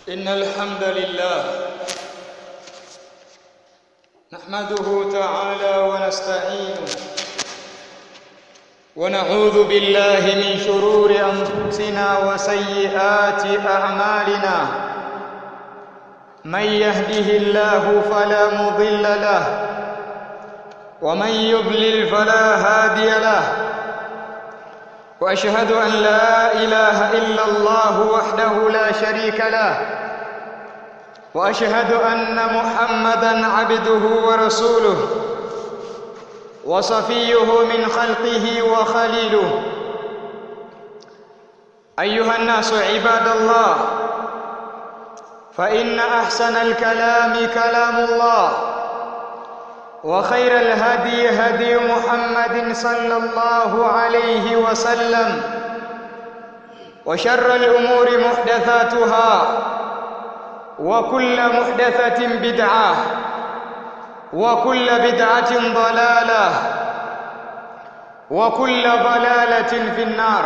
إن الحمد لله نحمده تعالى ونستعينه ونعوذ بالله من شرور أنفسنا وسيئات أعمالنا من يهده الله فلا مضل له ومن يضلل فلا هادي له واشهد ان لا اله الا الله وحده لا شريك له واشهد ان محمدا عبده ورسوله وصفيه من خلقه وخليله ايها الناس عباد الله فان احسن الكلام كلام الله وخير الهدي هدي محمد صلى الله عليه وسلم وشر الامور محدثاتها وكل محدثه بدعه وكل بدعه ضلاله وكل ضلاله في النار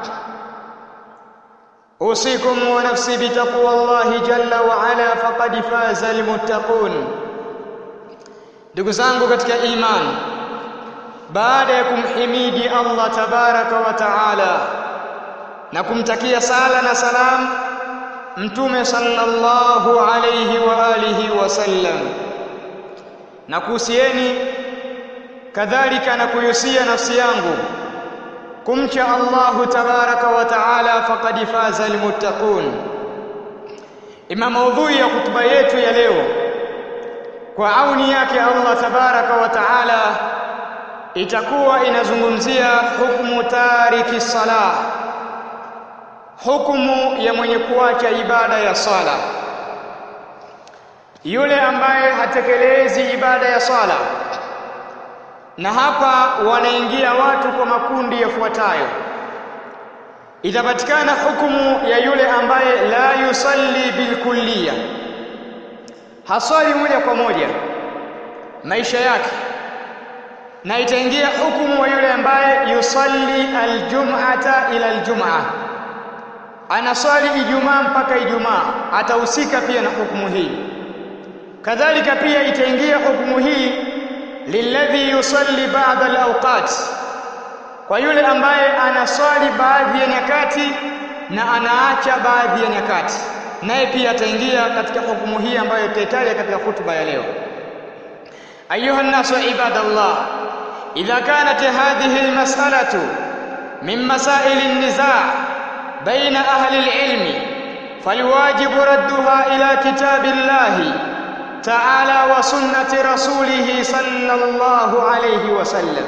اوصيكم ونفسي بتقوى الله جل وعلا فقد فاز المتقون ndugu zangu katika imani baada ya kumhimidi Allah tabaraka wa taala na kumtakia sala na salam mtume sallallahu alayhi wa alihi wasallam na kuhusieni kadhalika na kuyusia nafsi yangu kumcha Allahu tabaraka wa taala faqad faza almuttaqun ima maudhui ya kutuba yetu ya leo kwa auni yake Allah tabaraka wa taala itakuwa inazungumzia hukumu tariki sala hukumu ya mwenye kuacha ibada ya sala yule ambaye hatekelezi ibada ya sala na hapa wanaingia watu kwa makundi yafuatayo itapatikana hukumu ya yule ambaye la yusalli bilkulliya haswali moja kwa moja maisha yake na itaingia hukumu wa yule ambaye yusalli aljum'ata ila aljum'a anaswali ijumaa mpaka ijumaa atahusika pia na hukumu hii kadhalika pia itaingia hukumu hii lilladhi yusalli ba'da alawqat kwa yule ambaye anaswali baadhi ya nyakati na anaacha baadhi ya nyakati naye pia ataingia katika hukumu hii ambayo tutaitaja katika hutuba ya leo ayuha nnasu ibadallah idha kanat hadhihi almas'alatu min masail an-niza' baina ahli al-ilm فالواجب ردها إلى كتاب الله تعالى وسنة رسوله صلى الله عليه وسلم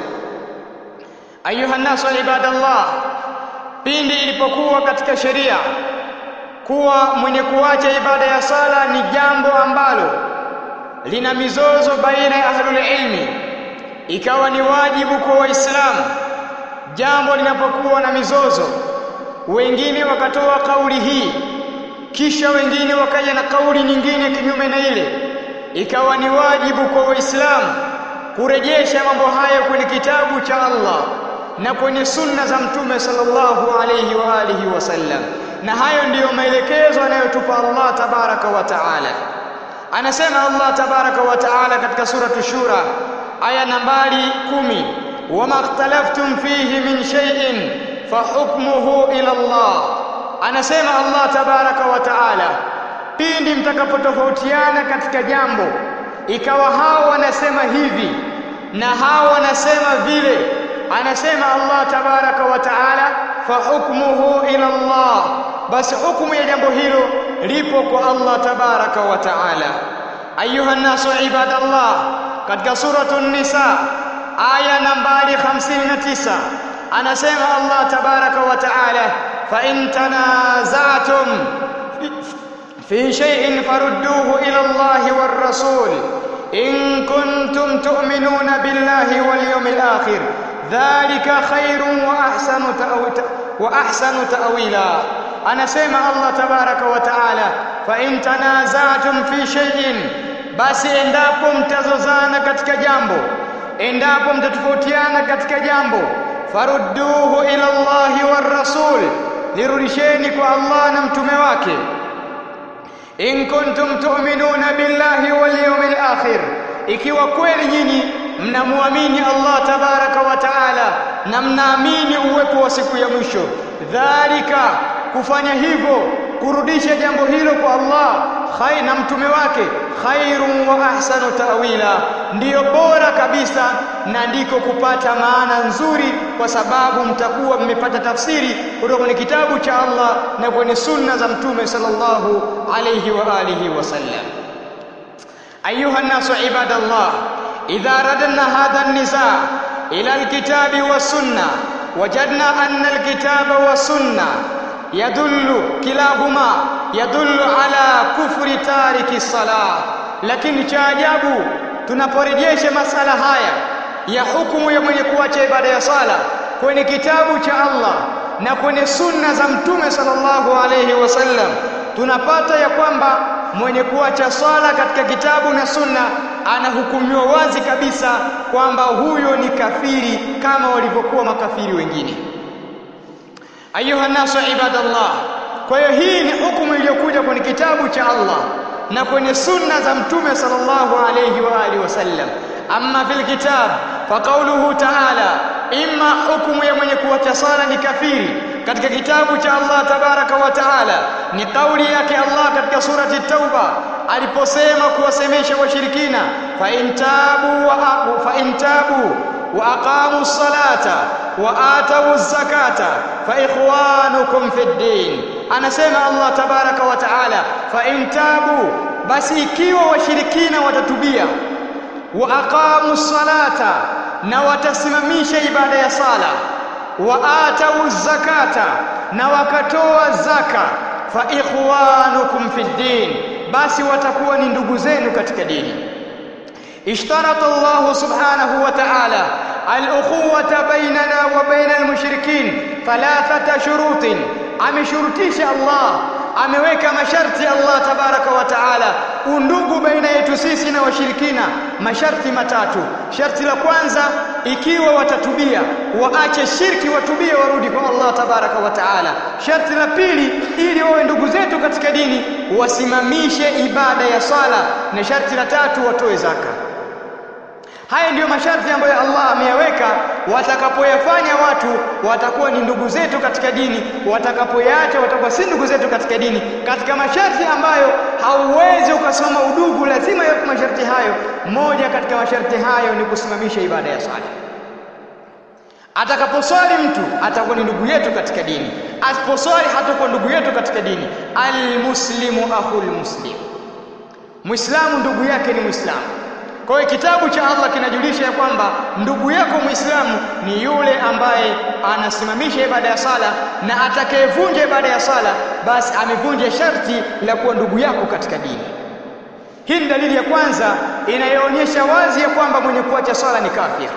أيها الناس عباد الله pindi ilipokuwa katika sheria kuwa mwenye kuacha ibada ya sala ni jambo ambalo lina mizozo baina ya ahlul ilmi ikawa ni wajibu kwa waislamu jambo linapokuwa na mizozo wengine wakatoa kauli hii kisha wengine wakaja na kauli nyingine kinyume na ile ikawa ni wajibu kwa waislamu kurejesha mambo hayo kwenye kitabu cha Allah na kwenye sunna za mtume sallallahu alayhi wa alihi wasallam na hayo ndiyo maelekezo anayotupa Allah tabaraka wa taala anasema Allah tabaraka wa taala katika suratu shura aya nambari kumi wama ikhtalaftum fihi min shay'in fahukmuhu ila Allah anasema Allah tabaraka wa taala pindi mtakapotofautiana katika jambo ikawa hao wanasema hivi na hao wanasema vile anasema Allah tabaraka wa taala fahukmuhu ila Allah basi hukumu ya jambo hilo lipo kwa Allah tabaraka wa taala ayuha nasu ibadallah katika suratu nisa aya nambari 59 anasema Allah tabaraka wa taala fa in tanaza'tum fi shay'in farudduhu ila Allah war rasul in kuntum tu'minuna billahi wal yawmil akhir dhalika khairun wa ahsanu wa ahsanu ta'wila anasema Allah tabaraka wa taala fa in tanaza'tum fi shay'in basi endapo mtazozana katika jambo endapo mtatofautiana katika jambo farudduhu ila Allahi war rasul lirudisheni kwa Allah na mtume wake in kuntum tu'minuna billahi wal yawmil akhir ikiwa kweli nyinyi mnamwamini Allah tabaraka wa taala na mnaamini uwepo wa siku ya mwisho dhalika kufanya hivyo kurudisha jambo hilo kwa Allah khair na mtume wake khairun wa ahsanu ta'wila ndiyo bora kabisa na ndiko kupata maana nzuri kwa sababu mtakuwa mmepata tafsiri kutoka kwenye kitabu cha Allah na kwenye sunna za mtume sallallahu alayhi wa alihi wasallam ayuha nasu ibadallah idha radna hadha an-nizaa ila al-kitabi was-sunna wajadna anna al-kitaba was-sunna yadullu kilahuma yadullu ala kufri tariki salah lakini cha ajabu tunaporejesha masala haya ya hukumu ya mwenye kuacha ibada ya sala kwenye kitabu cha Allah na kwenye sunna za mtume sallallahu alayhi wasallam tunapata ya kwamba mwenye kuacha swala katika kitabu na sunna anahukumiwa wazi kabisa kwamba huyo ni kafiri kama walivyokuwa makafiri wengine ayuha nasu ibadallah kwa hiyo hii ni hukumu iliyokuja kwenye kitabu cha Allah na kwenye sunna za mtume sallallahu alayhi wa alihi wasallam amma fil kitab fa qawluhu ta'ala imma hukumu ya mwenye kuacha sala ni kafiri katika kitabu cha Allah tabaraka wa taala ni kauli yake Allah katika surati tauba aliposema kuwasemesha washirikina fa intabu wa fa intabu wa aqamu salata wa atau zakata fa ikhwanukum fid din anasema Allah tabaraka wa taala fa intabu basi ikiwa washirikina watatubia wa aqamu salata na watasimamisha ibada ya sala wa atau zakata na wakatoa zaka fa ikhwanukum fid din basi watakuwa ni ndugu zenu katika dini اشترط الله سبحانه وتعالى الأخوة بيننا وبين المشركين ثلاثة شروط ameshurutisha Allah ameweka masharti Allah tabaraka wa taala undugu baina yetu sisi na washirikina masharti matatu sharti la kwanza ikiwa watatubia waache shirki watubie warudi kwa Allah tabaraka wa taala sharti la pili ili wawe ndugu zetu katika dini wasimamishe ibada ya sala na sharti la tatu watoe zaka Haya ndiyo masharti ambayo Allah ameyaweka. Watakapoyafanya watu watakuwa ni ndugu zetu katika dini, watakapoyaacha watakuwa si ndugu zetu katika dini. Katika masharti ambayo hauwezi ukasoma udugu, lazima yawe masharti hayo. Moja katika masharti hayo ni kusimamisha ibada ya swala. Atakaposwali mtu atakuwa ni ndugu yetu katika dini, asiposwali hatakuwa ndugu yetu katika dini. Almuslimu akhul muslim, Muislamu ndugu yake ni Muislamu. Kwa hiyo kitabu cha Allah kinajulisha ya kwamba ndugu yako Muislamu ni yule ambaye anasimamisha ibada ya sala na atakayevunja ibada ya sala basi amevunja sharti la kuwa ndugu yako katika dini. Hii ni dalili ya kwanza inayoonyesha wazi ya kwamba mwenye kuacha sala ni kafir.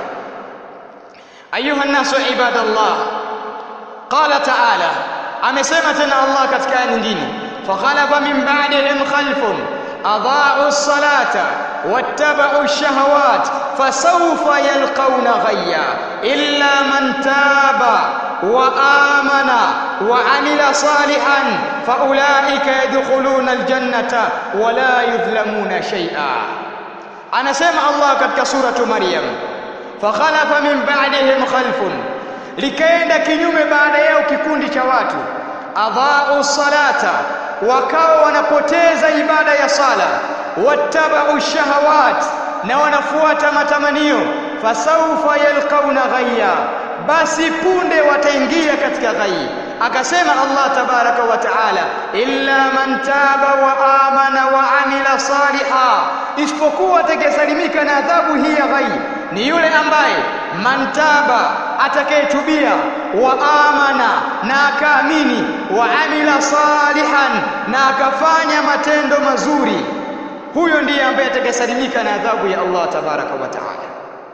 Ayuha nasu ibadallah, qala taala, amesema tena Allah katika aya nyingine, fakhalafa min ba'dihim khalfun أضاعوا الصلاة واتبعوا الشهوات فسوف يلقون غيا إلا من تاب وآمن وعمل صالحا فأولئك يدخلون الجنة ولا يظلمون شيئا أنا سمع الله قد سورة مريم فخلف من بعدهم خلف likaenda kinyume baada yao kikundi cha watu adhaa'u salata wakawa wanapoteza ibada ya sala wattabau shahawat na wanafuata matamanio fasaufa yalqauna ghayya basi punde wataingia katika ghayyi akasema Allah tabaraka wa taala illa man taba wa amana wa amila saliha isipokuwa atakayesalimika na adhabu hii ya ghayyi ni yule ambaye mantaba atakayetubia wa amana na akaamini wa amila salihan na akafanya matendo mazuri huyo ndiye ambaye atakayesalimika na adhabu ya Allah tabaraka wa taala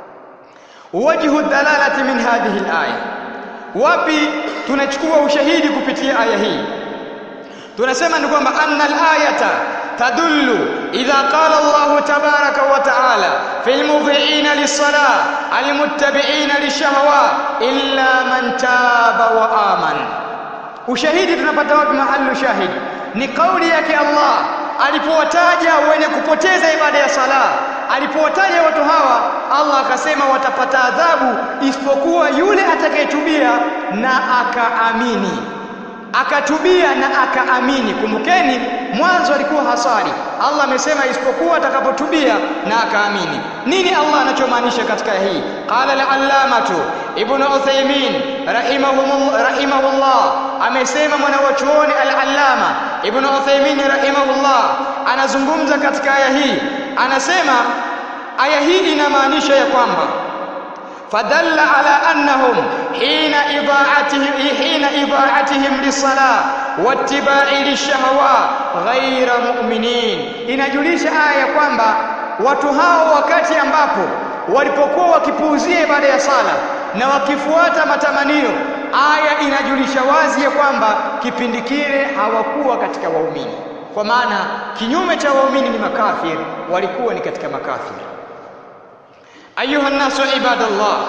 wajhu dalalati min hadhihi alaya wapi tunachukua ushahidi kupitia aya hii tunasema ni kwamba anna alayata tadullu idha qala Allah tabaraka wa taala fil mudhi'ina lis-salah al-muttabi'ina lish-shahawat illa man taba wa amana ushahidi tunapata wapi mahallu shahid ni kauli yake Allah alipowataja wenye kupoteza ibada ya sala alipowataja watu hawa Allah akasema watapata adhabu isipokuwa yule atakayetubia na akaamini akatubia na akaamini kumbukeni mwanzo alikuwa hasari Allah amesema isipokuwa atakapotubia na akaamini nini Allah anachomaanisha katika hii qala al-allamatu ibn Uthaymeen rahimahumullah rahimahullah amesema mwanawachuoni al-allama ibn Uthaymeen rahimahullah anazungumza katika aya hii anasema aya hii inamaanisha ya kwamba فدل على أنهم حين إضاعتهم حين إضاعتهم للصلاة واتباع للشهوات غير مؤمنين inajulisha aya kwamba watu hao wakati ambapo walipokuwa wakipuuzia ibada ya sala na wakifuata matamanio aya inajulisha wazi ya kwamba kipindi kile hawakuwa katika waumini kwa maana kinyume cha waumini ni makafiri walikuwa ni katika makafiri أيها الناس عباد الله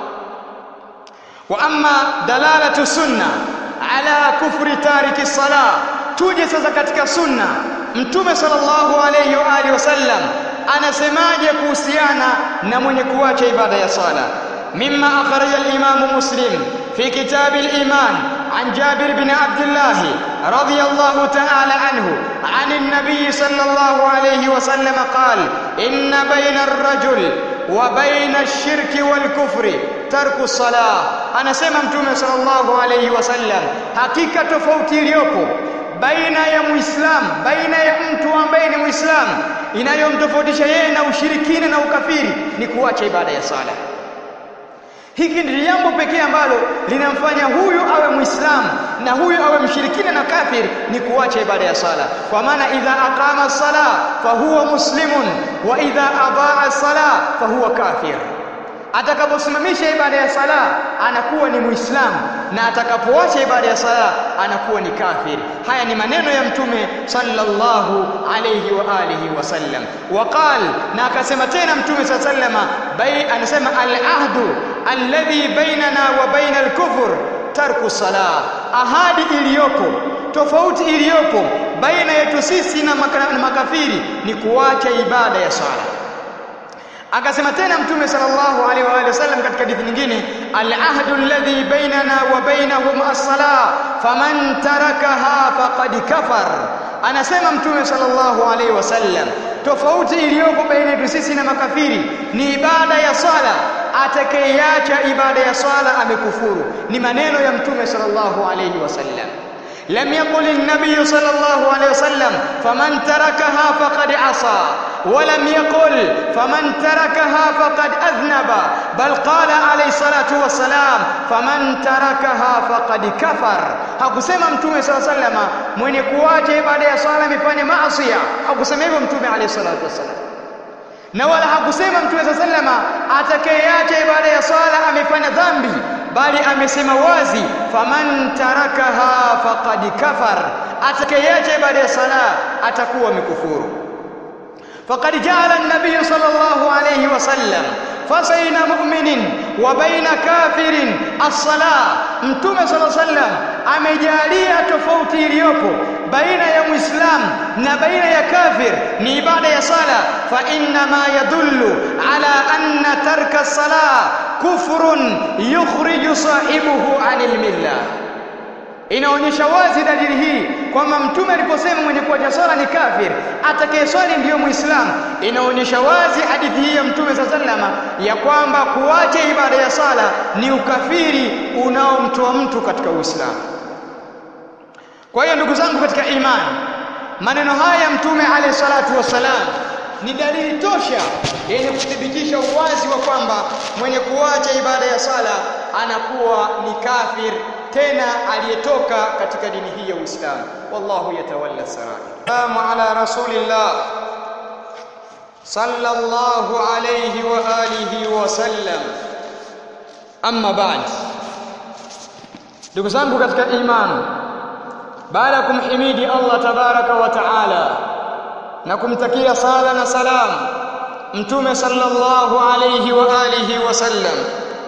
وأما دلالة السنة على كفر تارك الصلاة tuje sasa katika sunna mtume sallallahu alayhi wa alihi wasallam anasemaje kuhusiana na mwenye kuacha ibada ya sala mimma akhraja al-imam muslim fi kitab al-iman عن جابر بن عبد الله رضي الله تعالى عنه عن النبي صلى الله عليه وسلم قال إن بين الرجل وبين الشرك والكفر ترك الصلاة أنا سمع متومة صلى الله عليه وسلم حقيقة تفوتي iliyopo baina ya muislamu baina ya mtu ambaye ni muislamu inayomtofautisha yeye na ushirikina na ukafiri ni kuacha ibada ya sala hiki ndi jambo pekee ambalo linamfanya huyu awe muislamu na huyu awe mshirikina na kafiri ni kuacha ibada ya sala kwa maana idha aqama sala fahuwa muslimun wa idha adaa sala fahuwa kafir atakaposimamisha ibada ya sala anakuwa ni muislamu na atakapoacha ibada ya sala anakuwa ni kafiri haya ni maneno ya mtume sallallahu alayhi wa alihi wasallam waqal na akasema tena mtume sallama bai anasema al-ahdu alladhi bainana wa baina al-kufr tarku salah ahadi iliyopo tofauti iliyopo baina yetu sisi na makafiri ni kuacha ibada ya sala akasema tena mtume sallallahu alaihi wa alihi wasallam katika hadithi nyingine al-ahdu alladhi bainana wa bainahum as-salah faman tarakaha faqad kafar anasema mtume sallallahu alaihi wasallam tofauti iliyopo baina yetu sisi na makafiri ni ibada ya swala atakayeacha ibada ya swala amekufuru ni maneno ya mtume sallallahu alaihi wasallam لم يقل النبي صلى الله عليه وسلم فمن تركها فقد عصى ولم يقل فمن تركها فقد أذنب بل قال عليه الصلاة والسلام فمن تركها فقد كفر hakusema mtume sala sallama mwenye kuacha ibada ya swala amefanya maasi hakusema hivyo mtume alayhi salatu wasallam na wala hakusema mtume sala sallama atakayeacha ibada ya swala amefanya dhambi bali amesema wazi faman tarakaha faqad kafar atakayeacha ibada ya sala atakuwa amekufuru faqad ja'ala an-nabiy sallallahu alayhi wasallam fasaina mu'minin wa baina kafirin as-salah mtume sallallahu alayhi wasallam amejalia tofauti iliyopo baina ya muislam na baina ya kafir ni ibada ya sala fa inna ma yadullu ala anna tarka as-salah kufrun yukhriju sahibuhu anil millah inaonyesha wazi dalili hii kwamba mtume aliposema mwenye kuacha swala ni kafir atakayeswali ndiyo muislamu inaonyesha wazi hadithi hii ya mtume sallama ya kwamba kuacha ibada ya sala ni ukafiri unaomtoa mtu katika uislamu kwa hiyo ndugu zangu katika imani maneno haya ya mtume alayhi salatu wassalam ni dalili tosha yenye kuthibitisha uwazi wa kwamba mwenye kuacha ibada ya sala anakuwa ni kafir tena aliyetoka katika dini hii ya Uislamu wallahu yatawalla sarai salamu ala rasulillah sallallahu alayhi wa alihi wa sallam amma ba'd ndugu zangu katika imani baada ya kumhimidi Allah tabaraka wa taala na kumtakia sala na salam mtume sallallahu alayhi wa alihi wasallam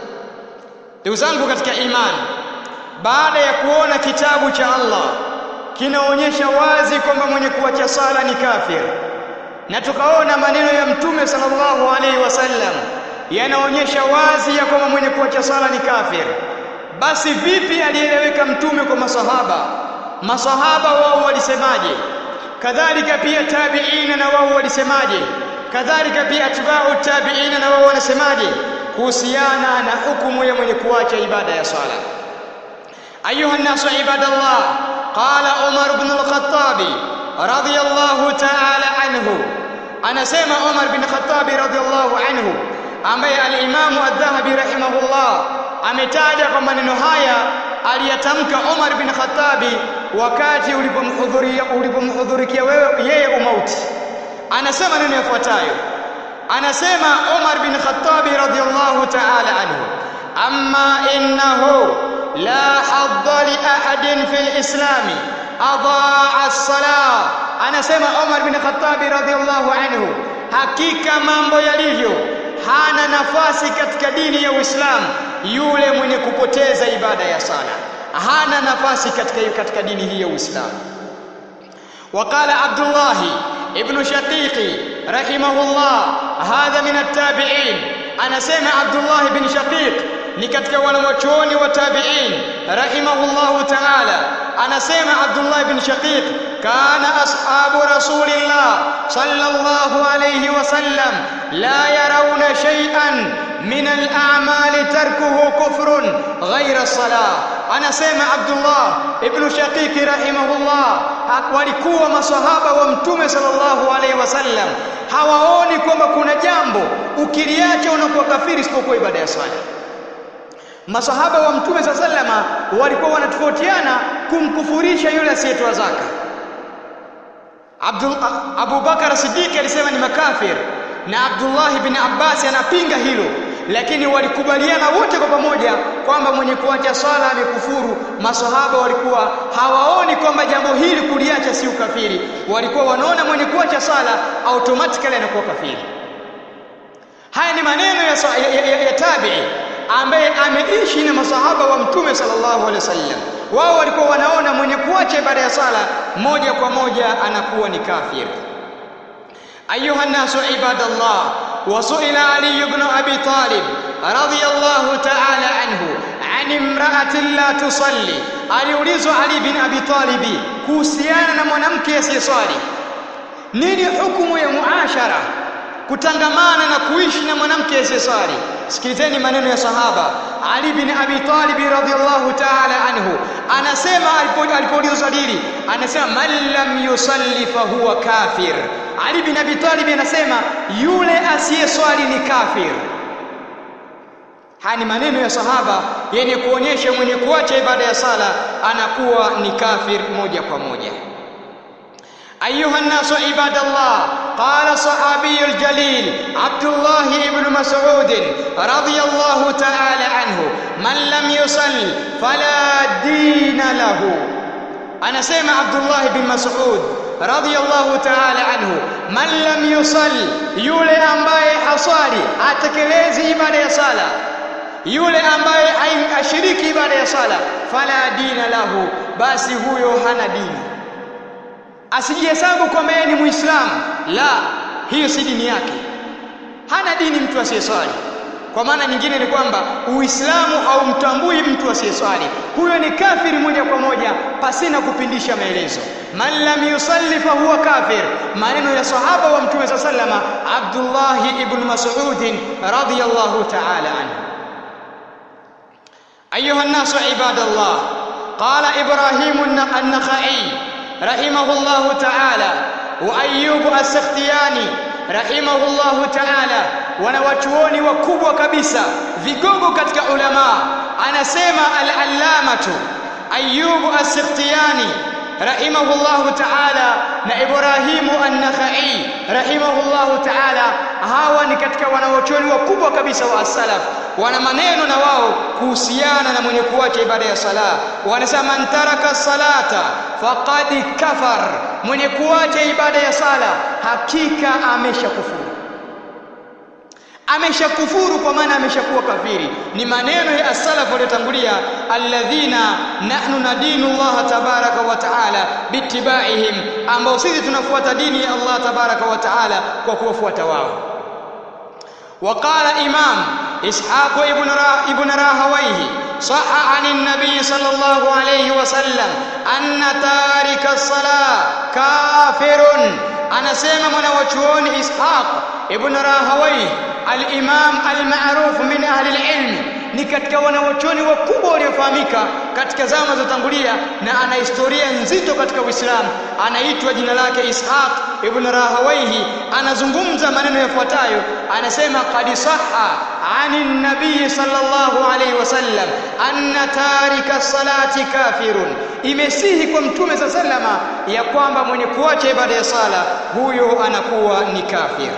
ndugu zangu katika imani baada ya kuona kitabu cha Allah kinaonyesha wazi kwamba mwenye kuacha sala ni kafir na tukaona maneno ya mtume sallallahu alaihi wasallam yanaonyesha wazi ya kwamba mwenye kuacha sala ni kafir basi vipi alieleweka mtume kwa masahaba masahaba wao walisemaje kadhalika pia tabiina na wao walisemaje kadhalika pia atba'u tabiina na wao wanasemaje kuhusiana na hukumu ya mwenye kuacha ibada ya sala ayuha nasu ibadallah qala umar ibn al-khattab radiyallahu ta'ala anhu anasema umar bin khattab radiyallahu anhu ambaye al-imam adh-dhahabi rahimahullah ametaja kwa maneno haya aliyatamka Umar bin Khattabi wakati ulipomhudhuria ulipomhudhurikia wewe yeye umauti anasema neno yafuatayo anasema Umar bin Khattabi radhiyallahu ta'ala anhu amma innahu la hadda li ahadin fil islami adaa as-salah anasema Umar bin Khattabi radhiyallahu anhu hakika mambo yalivyo hana nafasi katika dini ya Uislamu yule mwenye kupoteza ibada ya sala hana nafasi katika katika dini hii ya Uislamu وقال عبد الله ابن شقيق رحمه الله هذا من التابعين انا سمع عبد الله بن شقيق ni katika wanawachuoni wa tabi'in rahimahullahu ta'ala anasema Abdullah ibn Shaqiq kana ashabu rasulillah sallallahu alayhi wasallam la yarawna shay'an min al-a'mali tarkuhu kufrun ghayra salah anasema Abdullah ibn Shaqiq rahimahullah walikuwa maswahaba wa mtume sallallahu alayhi wasallam hawaoni kwamba kuna jambo ukiliacha unakuwa kafiri isipokuwa ibada ya swala masahaba wa mtume sa sallama walikuwa wanatofautiana kumkufurisha yule asiyetoa zaka Abdul Abu Bakar Siddiq alisema ni makafir na Abdullah ibn Abbas anapinga hilo lakini walikubaliana wote kwa pamoja kwamba mwenye kuacha swala amekufuru masahaba walikuwa hawaoni kwamba jambo hili kuliacha si ukafiri walikuwa wanaona mwenye kuacha swala automatically anakuwa kafiri haya ni maneno ya, ya, ya, ya tabi'i ambaye ameishi na masahaba wa mtume sallallahu alaihi wasallam wao walikuwa wanaona mwenye kuacha ibada ya sala moja kwa moja anakuwa ni kafir ayuha nasu ibadallah wasuila ali ibn abi talib radiyallahu ta'ala anhu an imra'atin la tusalli aliulizwa ali bin abi talib kuhusiana na mwanamke asiyeswali nini hukumu ya muashara kutangamana na kuishi na mwanamke asiyeswali sikilizeni maneno ya sahaba Ali bin Abi Talib radhiyallahu ta'ala anhu anasema alipoulizwa hili anasema man lam yusalli fa huwa kafir Ali bin Abi Talib anasema yule asiyeswali ni kafir haya ni maneno ya sahaba yenye kuonyesha mwenye kuacha ibada ya sala anakuwa ni kafir moja kwa moja أيها الناس عباد الله قال الصحابي الجليل عبد الله بن مسعود رضي الله تعالى عنه من لم يصل فلا دين له أنا سمع عبد الله بن مسعود رضي الله تعالى عنه من لم يصل يولي أمباي حصاري أتكليزي ibada sala yule ambaye ashiriki ibada ya sala fala dina lahu basi huyo hana dini asijihesabu kwamba yeye ni muislamu la hiyo si dini yake hana dini mtu asiyeswali kwa maana nyingine ni kwamba uislamu haumtambui mtu asiyeswali huyo ni kafiri moja kwa moja pasina kupindisha maelezo man lam yusalli fa huwa kafir maneno ya sahaba wa mtume sallama Abdullah ibn Mas'ud radiyallahu ta'ala anhu ayuha an-nas ibadallah qala ibrahim an-nakhai رحمه الله تعالى وأيوب السختياني رحمه الله تعالى wanawachuoni wakubwa kabisa vigogo katika ulama anasema al-allamatu Ayyub as-Sikhtiyani rahimahullahu ta'ala na Ibrahimu an-Nakhai rahimahullahu ta'ala hawa ni katika wanawachuoni wakubwa kabisa wa as-salaf wana maneno na wao kuhusiana na mwenye kuacha ibada ya sala wanasema man taraka salata faqad kafar mwenye kuacha ibada ya sala hakika ameshakufuru ameshakufuru kwa maana ameshakuwa kafiri ni maneno ya as-salaf waliotangulia alladhina nahnu nadinu Allah tabaraka wa taala bittibaihim ambao sisi tunafuata dini ya Allah tabaraka wa taala kwa kuwafuata wao وقال إمام إسحاق ابن را ابن راهويه صح عن النبي صلى الله عليه وسلم أن تارك الصلاة كافر أنا سيما من وجهون إسحاق ابن راهويه الإمام المعروف من أهل العلم ni katika wanawachuoni wakubwa waliofahamika katika zama zilizotangulia na ana historia nzito katika Uislamu anaitwa jina lake Ishaq ibn Rahawayhi anazungumza maneno yafuatayo anasema qad sahha ani nabii sallallahu alayhi wasallam anna tarika salati kafirun imesihi kwa mtume sallama ya kwamba mwenye kuacha ibada ya sala huyo anakuwa ni kafir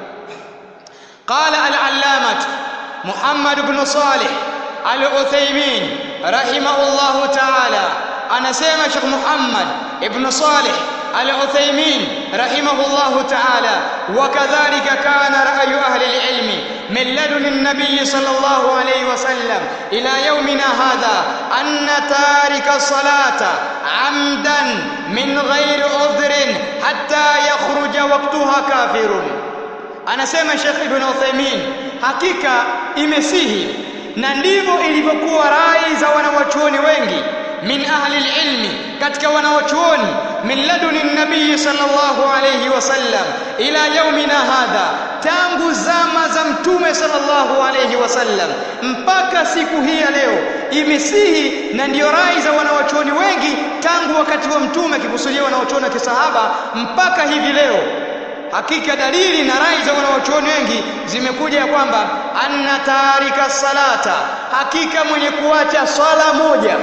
qala al-allamah محمد بن صالح العثيمين رحمه الله تعالى أنا سيما شيخ محمد بن صالح العثيمين رحمه الله تعالى وكذلك كان رأي أهل العلم من لدن النبي صلى الله عليه وسلم إلى يومنا هذا أن تارك الصلاة عمدا من غير عذر حتى يخرج وقتها كافر anasema Sheikh Ibn Uthaymeen hakika imesihi na ndivyo ilivyokuwa rai za wanawachuoni wengi min ahli ilmi katika wanawachuoni min laduni nabii sallallahu alayhi wasallam ila yaumina hadha tangu zama za mtume sallallahu alayhi wasallam mpaka siku hii ya leo imesihi na ndiyo rai za wanawachuoni wengi tangu wakati wa mtume akikusudia wanawachuoni wa kisahaba mpaka hivi leo hakika dalili na rai za wanawachuoni wengi zimekuja ya kwamba anna tarika salata hakika mwenye kuacha swala moja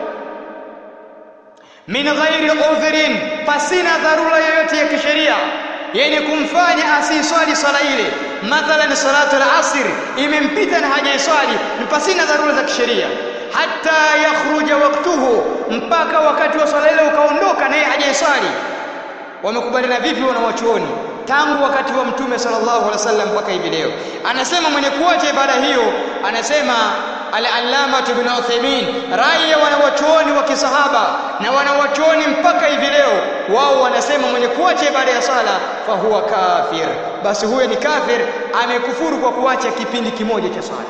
min ghairi udhrin pasina dharura yoyote ya kisheria yenye kumfanya asiswali swala ile mathalan salatu al-asr imempita na hajaiswali ni pasina dharura za kisheria hata yakhruja waktuhu mpaka wakati wa swala ile ukaondoka naye hajaiswali wamekubaliana vipi wanawachuoni tangu wakati wa mtume sallallahu alaihi wasallam mpaka hivi leo anasema mwenye kuacha ibada hiyo anasema al-allama ibn Uthaymeen rai ya wanawachuoni wa kisahaba na wanawachuoni mpaka hivi leo wao wanasema mwenye kuacha ibada ya sala fa huwa kafir basi huyo ni kafir amekufuru kwa kuacha kipindi kimoja cha sala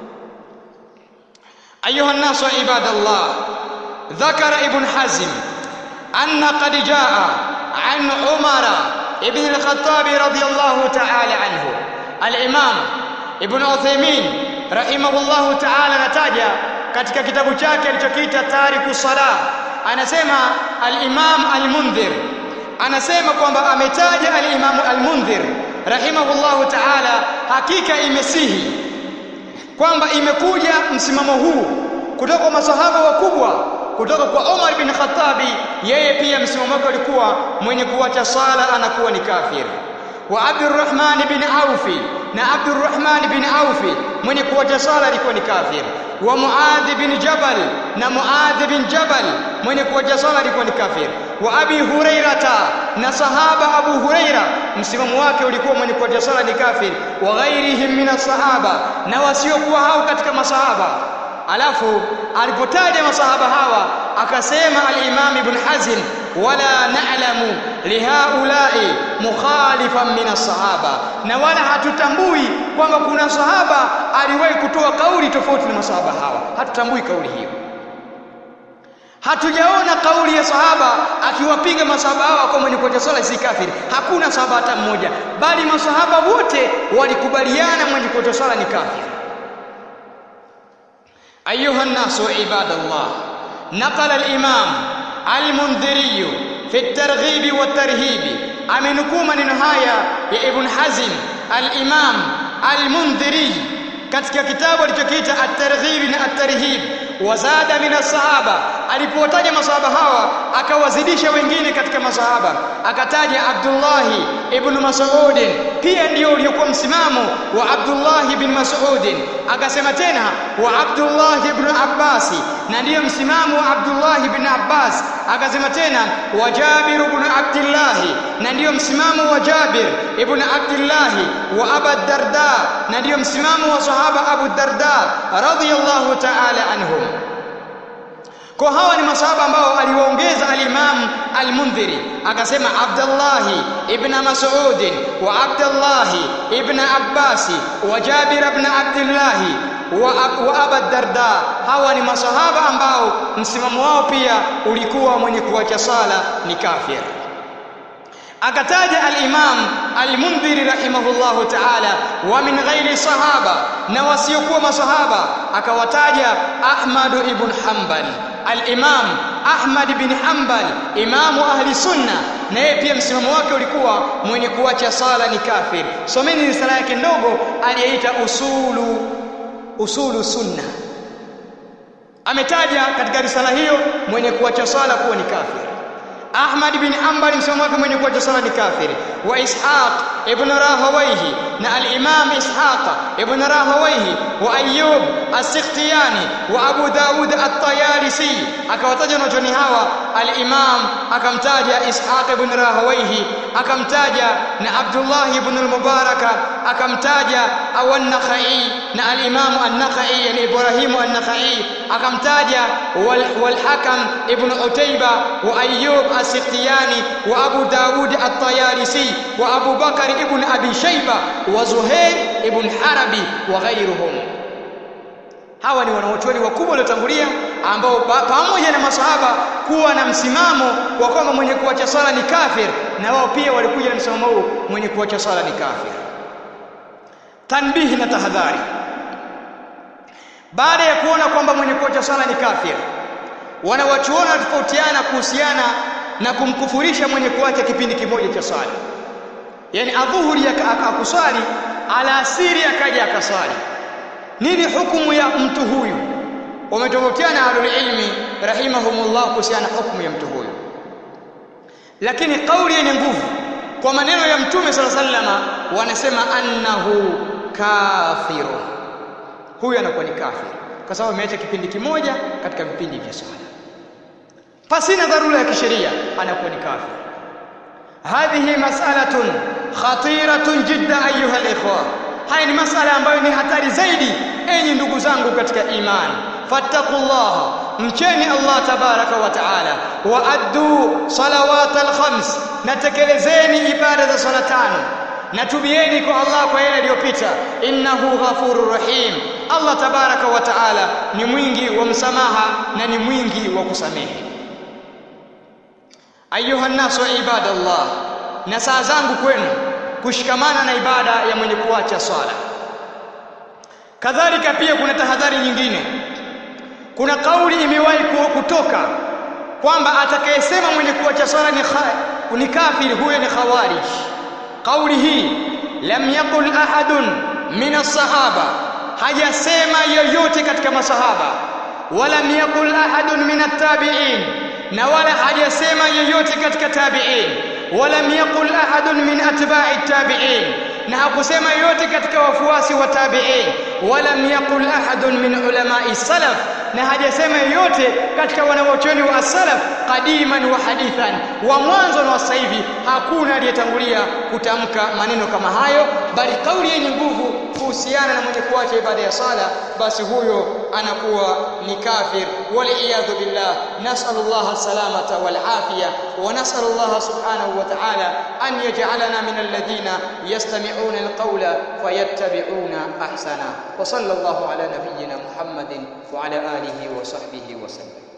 ayuha nasu ibadallah ذكر ابن حزم أن قد جاء عن عمر ابن الخطاب رضي الله تعالى عنه الإمام ابن عثيمين رحمه الله تعالى nataja katika kitabu chake alichokiita Tariku Salah anasema al-Imam al-Mundhir anasema kwamba ametaja al-Imam al-Mundhir rahimahullahu ta'ala hakika imesihi kwamba imekuja msimamo huu kutoka kwa masahaba wakubwa kutoka kwa Umar bin Khattabi yeye pia msimamo wake ulikuwa mwenye kuacha sala anakuwa ni kafir wa Abdurrahman bin Aufi na Abdurrahman bin Aufi mwenye kuacha sala alikuwa ni kafir wa Muadh bin Jabal na Muadh bin Jabal mwenye kuacha sala alikuwa ni kafir wa Abi Hurairata na sahaba Abu Huraira msimamo wake ulikuwa mwenye kuacha sala ni kafir wa ghairihim min sahaba na wasiokuwa hao katika masahaba alafu alipotaja masahaba hawa akasema al-Imam Ibn Hazm wala na'lamu lihaulai mukhalifan min as-sahaba na wala hatutambui kwamba kuna sahaba aliwahi kutoa kauli tofauti na masahaba hawa hatutambui kauli hiyo hatujaona kauli ya sahaba akiwapiga masahaba hawa kwa mwenye kuacha swala si kafiri hakuna sahaba hata mmoja bali masahaba wote walikubaliana mwenye kuacha swala ni kafiri أيها الناس عباد الله نقل الإمام المنذري في الترغيب والترهيب أمنكم من نهاية يا ابن حزم الإمام المنذري katika kitabu alichokiita at-targhib na at-tarhib wazada min as-sahaba alipowataja masahaba hawa akawazidisha wengine katika masahaba akataja Abdullahi ibn Mas'ud pia ndio uliokuwa msimamo wa Abdullah ibn Mas'ud akasema tena wa Abdullah ibn Abbas na ndiyo msimamo wa Abdullah ibn Abbas akasema tena wa Jabir ibn Abdullah na ndiyo msimamo wa Jabir ibn Abdullah wa Abu Darda na ndiyo msimamo wa sahaba Abu Darda radhiyallahu ta'ala anhum kwa hawa ni masahaba ambao aliwaongeza al-Imam al-Mundhiri akasema Abdullah ibn Mas'ud wa Abdullah ibn Abbas wa Jabir ibn Abdullah wa, wa Abu Darda hawa ni masahaba ambao msimamo wao pia ulikuwa mwenye kuacha sala ni kafir akataja al-Imam al-Mundhiri rahimahullahu ta'ala wa min ghairi sahaba na wasiokuwa masahaba akawataja Ahmad ibn Hanbal al-Imam Ahmad bin Hanbal imamu ahli sunna na yeye pia msimamo wake ulikuwa mwenye kuacha sala ni kafir someni risala yake ndogo aliyeita usulu usulu sunna ametaja katika risala hiyo mwenye kuacha sala kuwa ni kafir Ahmad bin Hanbal msimamo wake mwenye kuacha sala ni kafiri wa Ishaq ibn Rahawayhi na al-Imam Ishaq ibn Rahawayhi wa Ayyub as-Sikhtiyani wa Abu Dawud at-Tayalisi akawataja wanachuoni hawa al-Imam akamtaja Ishaq ibn Rahawayhi akamtaja na Abdullah ibn al-Mubarak akamtaja awan-Nakhai na al-Imam an-Nakhai yani Ibrahim an-Nakhai akamtaja wal-Hakam ibn Utayba wa Ayyub as-Sikhtiyani wa Abu Dawud at-Tayalisi wa Abu Bakar ibn Abi Shayba wa Zuhair ibn Harabi wa ghayruhum hawa ni wanaochuoni wakubwa waliotangulia ambao pamoja na masahaba kuwa na msimamo wa kwamba mwenye kuacha sala ni kafir na wao pia walikuja na msimamo huu mwenye kuacha sala ni kafir tanbihi na tahadhari baada ya kuona kwamba mwenye kuacha sala ni kafir wanawachuona tofautiana kuhusiana na kumkufurisha mwenye kuacha kipindi kimoja cha sala yani adhuhuri akuswali alasiri akaja akaswali nini hukumu ya mtu huyu wametofautiana ahlul ilmi rahimahumullah kuhusiana hukumu ya mtu huyu lakini kauli yenye nguvu kwa maneno ya mtume sala sallama wanasema annahu kafirun huyu anakuwa ni kafir kwa sababu ameacha kipindi kimoja katika vipindi vya swala pasina dharura ya kisheria anakuwa ni kafir hadhihi mas'alatun khatiratun jidda ayuha alikhwa haya ni masala ambayo ni hatari zaidi enyi ndugu zangu katika imani fattaqullaha mcheni Allah tabaraka wa taala wa addu salawat alkhams natekelezeni ibada za sala tano na tubieni kwa Allah kwa yale yaliyopita innahu ghafurur rahim Allah tabaraka wa taala ni mwingi wa msamaha na ni mwingi wa kusamehe ayuha nasu ibadallah na saa zangu kwenu kushikamana na ibada ya mwenye kuacha swala kadhalika pia kuna tahadhari nyingine kuna kauli imewahi kutoka kwamba atakayesema mwenye kuacha swala ni, kha, ni kafiri huyo ni khawarij kauli hii lam yaqul ahadun min as-sahaba hajasema yoyote katika masahaba wala yaqul ahadun min at-tabi'in na wala hajasema yoyote katika tabi'in wala yaqul ahadun min atba'i at-tabi'in na hakusema yoyote katika wafuasi wa tabi'in wala yaqul ahadun min ulama'i salaf na hajasema yoyote katika wanawachuoni wa salaf qadiman wa hadithan wa mwanzo na sasa hivi hakuna aliyetangulia kutamka maneno kama hayo bali kauli yenye nguvu kuhusiana na mwenye kuacha ibada ya sala basi huyo anakuwa ni kafir waliyadhu billah nasallallahu salamata wal afiya wa nasallallahu subhanahu wa ta'ala an yaj'alana min alladhina yastami'una alqawla fayattabi'una ahsana wa sallallahu ala nabiyyina muhammadin wa ala alihi wa sahbihi wa sallam